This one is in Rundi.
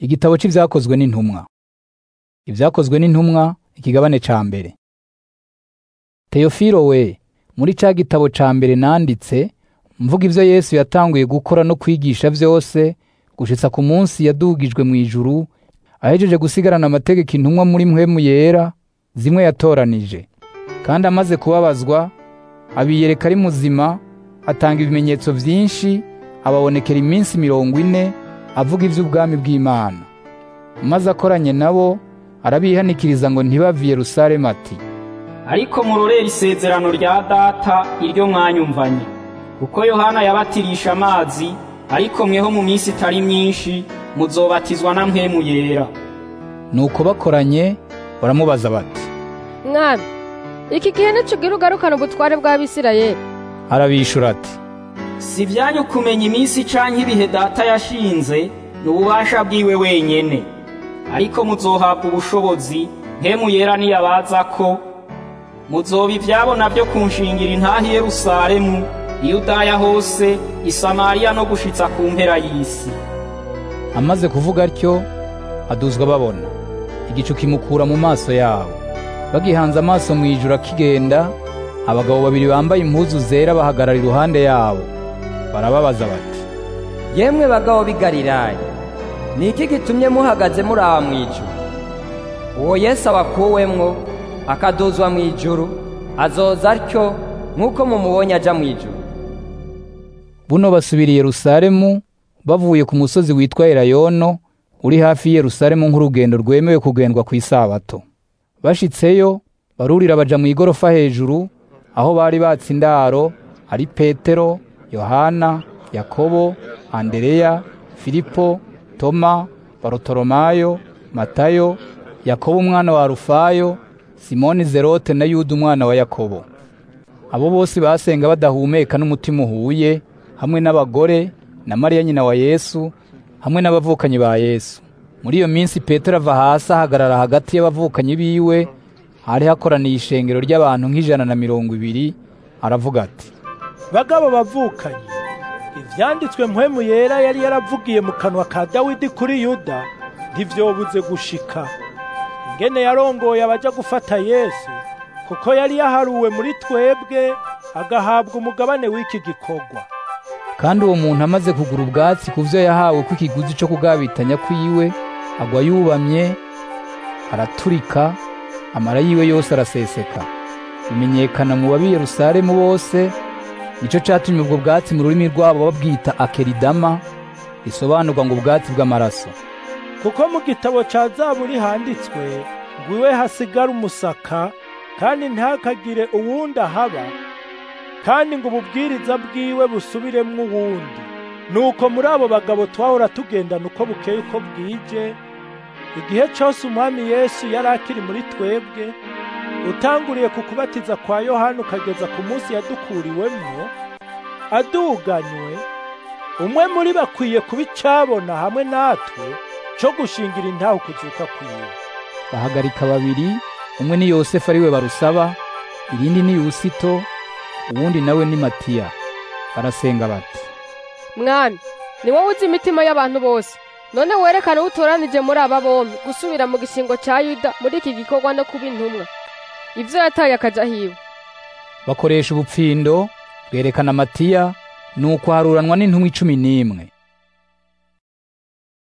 Igitabo c'ivyakozwe n'intumwa. Ivyakozwe n'intumwa ikigabane ca mbere. Teofilo we, muri ca gitabo ca mbere nanditse, mvuga ivyo Yesu yatanguye gukora no kwigisha vyose, gushitsa ku munsi yadugijwe mw'ijuru, ahejeje gusigarana amategeko intumwa muri mpwemu yera, zimwe yatoranije. Kandi amaze kubabazwa, abiyereka ari muzima, atanga ibimenyetso vyinshi, ababonekera iminsi mirongo ine, avuga ivy'ubwami bw'Imana. Maze akoranye nabo, arabihanikiriza ngo ntibave i Yerusalemu ati, ariko murorere isezerano rya data iryo mwanyumvanye kuko yohana yabatirisha amazi ariko mweho mu minsi itari myinshi muzobatizwa na mpwemu yera Nuko bakoranye baramubaza bati, mwami iki gihe nicugira ugarukana ubutware bw'abisirayeli arabishura ati, si ibyanyu kumenya iminsi canke ibihe data yashinze ni ububasha bwiwe wenyene ariko muzohabwa ubushobozi mpwemu yera niyabaza ko muzoba ivyabo navyo kunshingira intahi i Yerusalemu Yudaya hose i Samariya no gushitsa ku mpera y'isi amaze kuvuga atyo, aduzwa babona. Igicu kimukura mu maso yabo. Bagihanze amaso mw'ijuru akigenda, abagabo babiri bambaye impuzu zera bahagarara iruhande yabo. Barababaza bati, yemwe bagabo b'i Galilaya ni iki gitumye muhagaze muraba mw'ijuru uwo yesu abakuwemwo akaduzwa mw'ijuru azoza atyo nk'uko mumubonye aja mw'ijuru buno basubira i Yerusalemu bavuye ku musozi witwa Elayono uri hafi y'i Yerusalemu nk'urugendo rwemewe kugendwa ku isabato. Bashitseyo barurira baja mu igorofa hejuru aho bari batse indaro ari Petero, Yohana, Yakobo, Andereya, Filipo, Toma, Barotolomayo, Matayo, Yakobo umwana wa Rufayo, Simoni Zerote na Yuda umwana wa Yakobo. Abo bose basenga badahumeka n'umutima uhuye, hamwe n'abagore na Mariya nyina wa Yesu, hamwe n'abavukanyi ba Yesu. Muri iyo minsi Petero ava hasi ahagarara hagati y'abavukanyi biwe, hari hakoraniye ishengero ry'abantu nk'ijana na mirongo ibiri, aravuga ati, bagabo bavukanye ivyanditswe mpwemu yera yari yaravugiye mu kanwa ka dawidi kuri yuda ntivyobuze gushika ingene yarongoye abaja gufata yesu kuko yari yaharuwe muri twebwe agahabwa umugabane w'iki gikorwa kandi uwo muntu amaze kugura ubwatsi ku vyo yahawe kw'ikiguzi co kugabitanya kwiwe, agwa yubamye, araturika, amara yiwe yose araseseka. Bimenyekana mu babi Yerusalemu bose, nico catumye ubwo bwatsi mu rurimi rwabo babwita akeridama, risobanurwa ngo ubwatsi bw'amaraso. kuko mu gitabo ca zaburi handitswe ngo iwe hasigara umusaka kandi ntihakagire uwundi ahaba kandi ngo ububwiriza bwiwe busubiremwo uwundi nuko muri abo bagabo twahora tugendana uko bukeye uko bwije igihe cose umwami yesu yari akiri muri twebwe utanguriye ku kubatiza kwa yohana ukageza ku munsi yadukuriwemwo aduganywe umwe muri bakwiye kuba icabona hamwe natwe co gushingira intaho kuzuka kwiwe Bahagarika babiri, umwe ni Yosefu ariwe barusaba, irindi ni Yusito, uwundi nawe ni Matiya. Barasenga bati, mwami ni wowe uzi imitima y'abantu bose none werekane uwo utoranije muri aba bombi gusubira mu gishingo ca yuda muri iki gikorwa no kuba intumwa ivyo yataye akaja hiwe bakoresha ubupfindo, bwerekana Matiya, nuko haruranwa n'intumwa icumi n'imwe.